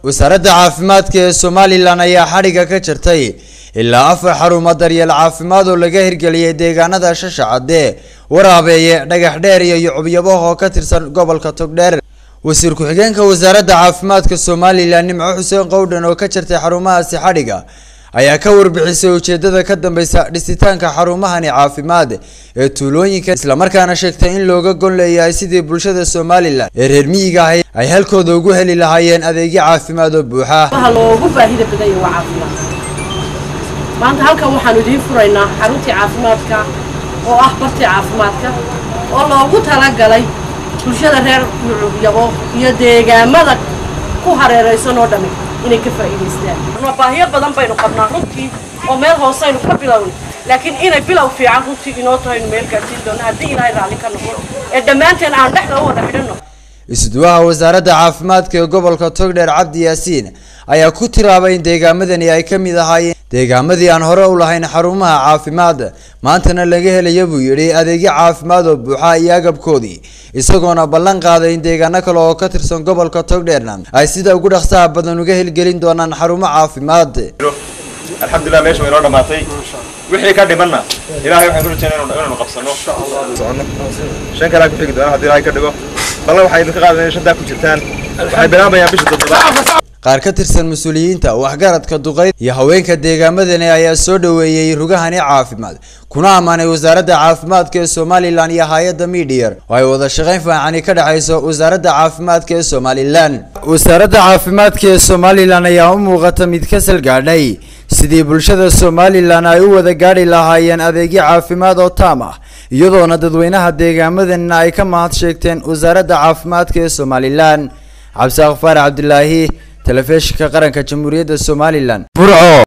wasaaradda caafimaadka ee somalilan ayaa xadhigga ka jirtay ilaa afar xarumo daryeel caafimaad oo laga hirgeliyay deegaanada shashacadee waraabeeye dhagax dheer iyo yucubyabah oo ka tirsan gobolka togdheer wasiir ku-xigeenka wasaaradda caafimaadka somalilan nimco xuseen qowdhan oo ka jirtay xarumahaasi xadhigga ayaa ka warbixisay ujeedada ka dambeysa dhisitaanka xarumahani caafimaad ee tuulooyinka islamarkaana sheegtay in looga gon leeyahay sidii bulshada somalilan ee reer miyiga ahay ay halkooda ugu heli lahaayeen adeegyo caafimaad oo buuxa waxa loogu baahida badan yahay waa caafimaad maanta halkan waxaanu idiin furaynaa xaruntii caafimaadka oo ah bartii caafimaadka oo loogu talagalay bulshada reer mucubyabo iyo deegaamada ku hareeraysan oo dhammi inay ka faa'iidaystaan baahiyo badan baynu qabnaa runtii oo meel hooseynu ka bilownay laakiin inay bilow fiican runtii inoo tahaynu meel gaadhsiin doono haddii ilaahay raalli ka noqon ee dhammaanteen aan dhexda u wada xidhanno isuduwaha wasaaradda caafimaadka ee gobolka togdheer cabdi yaasiin ayaa ku tiraabay in deegaamadani ay ka mid ahaayeen deegaamadii aan hore u lahayn xarumaha caafimaad maantana laga helaya buu yidhi adeegyo caafimaad oo buuxa iyo agabkoodii isagoona ballan qaaday in deegaano kale oo ka tirsan gobolka togdheerna ay sida ugu dhaqsaha badan uga hirgelin doonaan xarumo caafimaad alxamdulilah meesha way noo dhamaatay wixii ka dhimanna ilaahay waxaan ku rajaynaa inaanu qabsano socono shan kalaa ku xigi doona haddii ilaahay ka dhigo ballan waxay idinka qaadan inay shantaa ku jirtaan waxay bilaabayaan bisha toddobaad qaar ka tirsan mas-uuliyiinta waxgaradka duqeyd iyo haweenka deegaamadani ayaa soo dhoweeyey rugahani caafimaad kuna ammaanay wasaaradda caafimaadka ee somalilan iyo hay-adda miidhiyar oo ay wada shaqayn fiicani ka dhexayso wasaaradda caafimaadka ee somalilan wasaaradda caafimaadka ee somalilan ayaa u muuqata mid ka salgaadhay sidii bulshada somalilan ay u wada gaadhi lahaayeen adeegyo caafimaad oo taam ah iyadoona dadweynaha deegaamadanina ay ka mahad sheegteen wasaaradda caafimaadka ee somalilan cabdisaaq faarax cabdilaahi telefishinka qaranka jamhuuriyadda somalilan burco